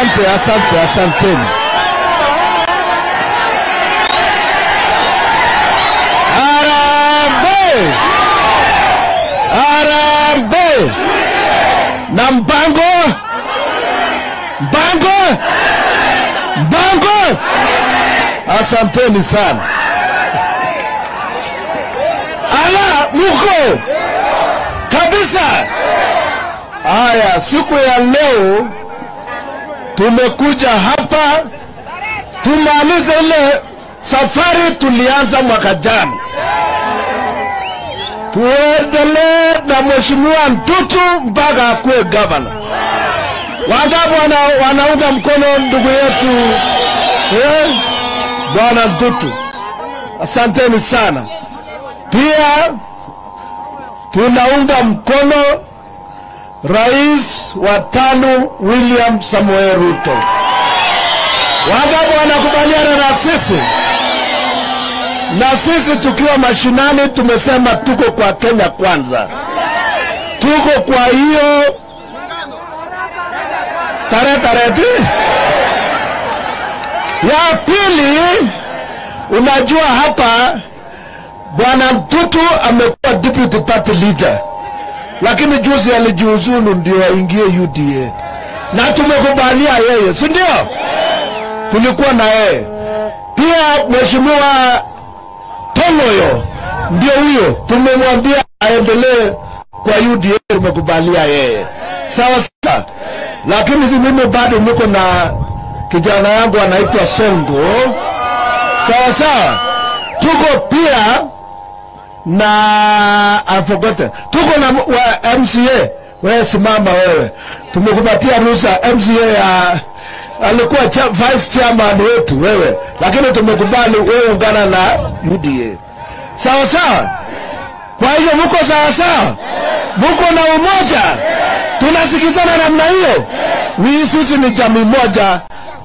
asante, asante, asanteni. Harambee! Harambee! Na mpango mpango mpango, asanteni sana. Ala, muko kabisa. Haya, siku ya leo tumekuja hapa tumalize ile safari tulianza mwaka jana, tuendelee na mheshimiwa Ntutu mpaka akuwe gavana. Wangapi wana, wanaunga mkono ndugu yetu eh, bwana Ntutu? Asanteni sana. Pia tunaunga mkono rais wa tano William Samoei Ruto. Wangapi wanakubaliana na sisi? Na sisi tukiwa mashinani tumesema tuko kwa Kenya kwanza, tuko kwa hiyo tarehe tarehe ti ya pili. Unajua hapa bwana Mtutu amekuwa deputy party leader, lakini juzi alijiuzulu ndio aingie UDA na tumekubalia yeye, si ndio? Tulikuwa na yeye pia. Mheshimiwa Tong'oyo ndio huyo, tumemwambia aendelee kwa UDA, tumekubalia yeye, sawa sawa. Lakini si mimi bado niko na kijana yangu anaitwa Songo, sawa sawa. Tuko pia na I forgotten. Tuko na wa MCA. Wewe simama wewe, tumekupatia ruhusa MCA ya alikuwa cha, vice chairman wetu wewe, lakini tumekubali wewe ungana na UDA sawa sawa. Kwa hivyo mko sawa sawa, mko na umoja, tunasikizana namna hiyo. Wi sisi ni jamii moja.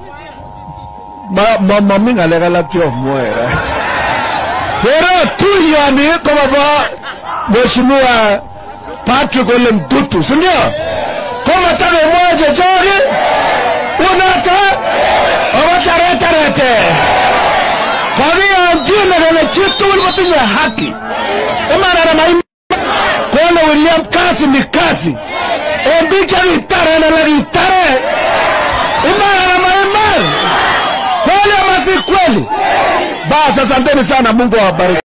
Ma mama minga legala pio mwera Hero tu yani kama ba Mheshimiwa Patrick Ole Mtutu, si ndio? Kama tarehe moja jogi unata owatarete kwa hiyo njine nene chitu ulipatinya haki imana na maima kone William kasi ni kasi embicha vitare na la vitare imana na maima kweli ama si kweli? Basi asanteni sana, Mungu awabariki.